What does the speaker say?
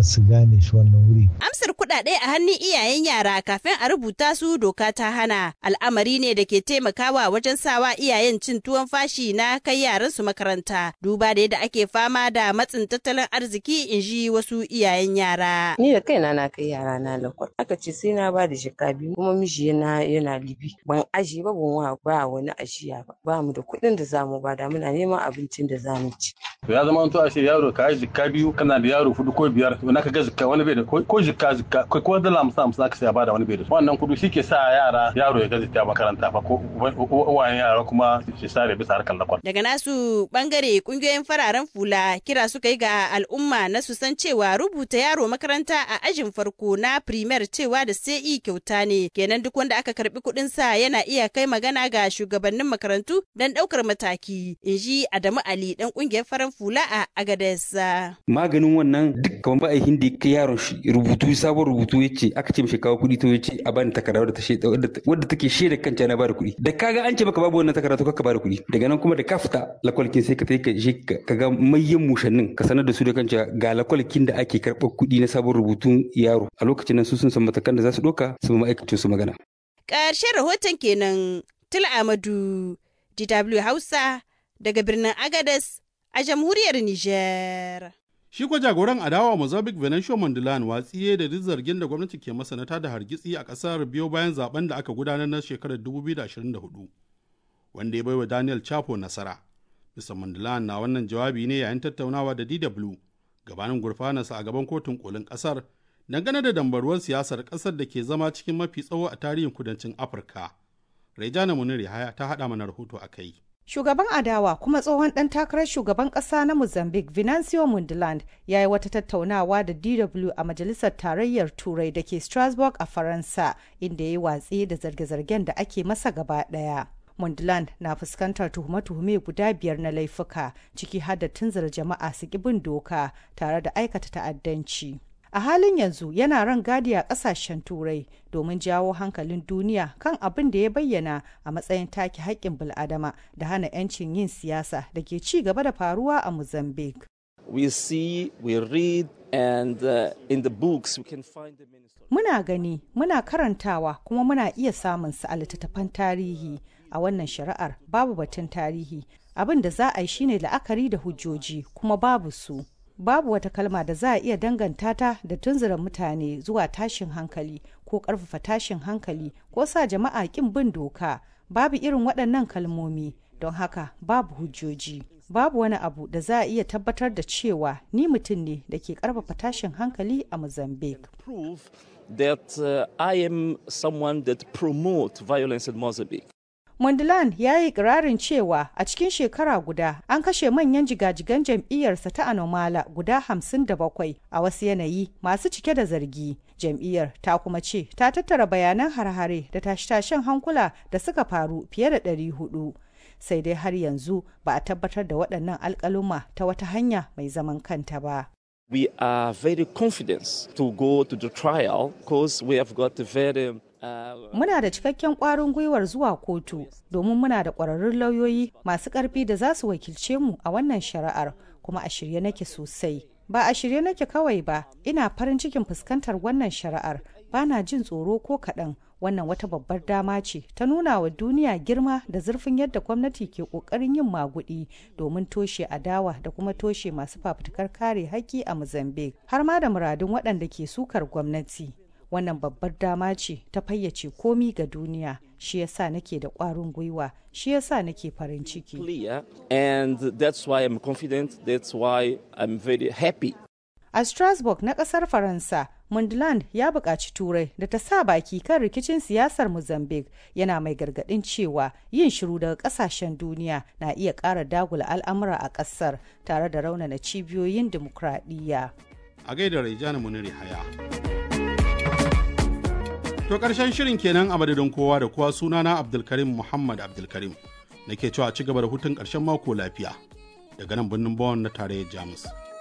su gane shi wannan wuri. Amsar kuɗaɗe a hannun iyayen yara kafin a rubuta su doka ta hana al'amari ne da ke taimakawa wajen sawa iyayen cin tuwon fashi na kai yaran su makaranta duba da yadda ake fama da matsin tattalin arziki in ji wasu iyayen yara. Ni da kaina na kai yara na lakwal aka ce sai na ba da shika biyu kuma miji yana yana libi ban aji ba ban wa ba wani ajiya ba ba mu da kuɗin da zamu bada muna neman abincin da zamu ci. To ya zama to a ce yaro ka yi jikka biyu kana da yaro hudu ko biyar to naka ga jikka wani bai da ko jikka jikka ko ko dala hamsin hamsin aka sai bada wani bai da wannan kudu shi ke sa yara yaro ya gaji ta makaranta fa ko uwayen yara kuma shi sare bisa harkar lakwal. Daga nasu bangare kungiyoyin fararen fula kira suka yi ga al'umma na su san cewa rubuta yaro makaranta a ajin farko na primer cewa da sai kyauta ne kenan duk wanda aka karbi kuɗin sa yana iya kai magana ga shugabannin makarantu don ɗaukar mataki in ji Adamu Ali dan kungiyar farar fula a Agadez. Maganin wannan duk kamar ba a hindi kai yaron shi rubutu sabon rubutu ya ce aka ce mishi kawo kuɗi to ya ce a bani takarda wadda ta wadda take shaida kanta na bada kuɗi da kaga an ce maka babu wannan takarda to kaka bada kuɗi daga nan kuma da ka fita lakwalkin sai ka ka je ka ga mayyan mushannin ka sanar da su da kanta ga lakwalkin da ake karɓar kuɗi na sabon rubutun yaro a lokacin nan su sun san matakan da za su ɗauka su ma'aikacin su magana. Ƙarshen rahoton kenan Tula Amadu DW Hausa daga birnin Agadez a jamhuriyar Nijar. Shi kwa jagoran adawa Mozambique Venancio Mondellan watsiye da duk zargin da gwamnati ke masa na tada hargitsi a ƙasar biyo bayan zaben da aka gudanar na shekarar 2024 wanda ya baiwa Daniel Chapo nasara. Mr. Mondellan na wannan jawabi ne yayin tattaunawa da DW gabanin gurfanarsa a gaban kotun kolin ƙasar dangane da dambaruwar siyasar ƙasar da ke zama cikin mafi tsawo a tarihin kudancin Afirka. Rejana Munir Yahaya ta haɗa mana rahoto a kai. Shugaban adawa kuma tsohon ɗan takarar shugaban ƙasa na Mozambique Venancio Mundland ya yi wata tattaunawa da DW a Majalisar Tarayyar Turai da ke Strasbourg a Faransa inda ya yi watsi da zarge-zargen da ake masa gaba ɗaya. Mundland na fuskantar tuhume-tuhume guda biyar na laifuka ciki har da tunzura jama'a su bin doka tare da aikata ta'addanci. a halin yanzu yana ran gadi a kasashen turai domin jawo hankalin duniya kan abin da ya bayyana a matsayin take haƙƙin bil'adama da hana 'yancin yin siyasa da ke ci gaba da faruwa a mozambique we see we read and uh, in the books we can find the minister muna gani muna karantawa kuma muna iya samun su a littattafan tarihi a wannan shari'ar babu batun tarihi abin da za a yi shine la'akari da hujjoji kuma babu su babu wata kalma da za a iya danganta ta da tunzura mutane zuwa tashin hankali ko ƙarfafa tashin hankali ko sa jama'a ƙin bin doka babu irin waɗannan kalmomi don haka babu hujjoji babu wani abu da za a iya tabbatar da cewa ni mutum ne da ke ƙarfafa tashin hankali a mozambique prove that uh, i am someone that promote violence in mozambique Mondlane ya yi ikirarin cewa a cikin shekara guda an kashe manyan jigajigan jam'iyyarsa ta Anomala guda hamsin da bakwai a wasu yanayi masu cike da zargi. Jam'iyyar ta kuma ce ta tattara bayanan har-hare da tashe-tashen hankula da suka faru fiye da ɗari hudu. Sai dai har yanzu ba a tabbatar da waɗannan alƙaluma ta wata hanya mai zaman kanta ba. we are very confident to go to the trial because we have got a very Muna da cikakken ƙwarin gwiwar zuwa kotu domin muna da ƙwararrun lauyoyi masu ƙarfi da za su wakilce mu a wannan shari'ar kuma a shirye nake sosai. Ba a shirye nake kawai ba, ina farin cikin fuskantar wannan shari'ar, ba na jin tsoro ko kaɗan. Wannan wata babbar dama ce ta nuna wa duniya girma da zurfin yadda gwamnati ke ƙoƙarin yin maguɗi domin toshe adawa da kuma toshe masu fafutukar kare haƙƙi a Mozambique, har ma da muradun waɗanda ke sukar gwamnati. wannan babbar dama ce ta fayyace komi ga duniya shi yasa nake da ƙwarin gwiwa shi yasa nake farin ciki and that's why I'm confident that's why I'm very happy a strasbourg na ƙasar faransa mundland ya buƙaci turai da ta sa baki kan rikicin siyasar mozambique yana mai gargaɗin cewa yin shiru daga ƙasashen duniya na iya ƙara dagula al'amura a ƙasar tare da raunana cibiyoyin dimokuraɗiyya a gaida Raijana Muniri Haya. To ƙarshen shirin kenan a madadin kowa da kowa sunana Abdulkarim Muhammad Abdulkarim. Nake cewa ci gaba da hutun ƙarshen mako lafiya daga nan birnin Bonn na tarayyar Jamus.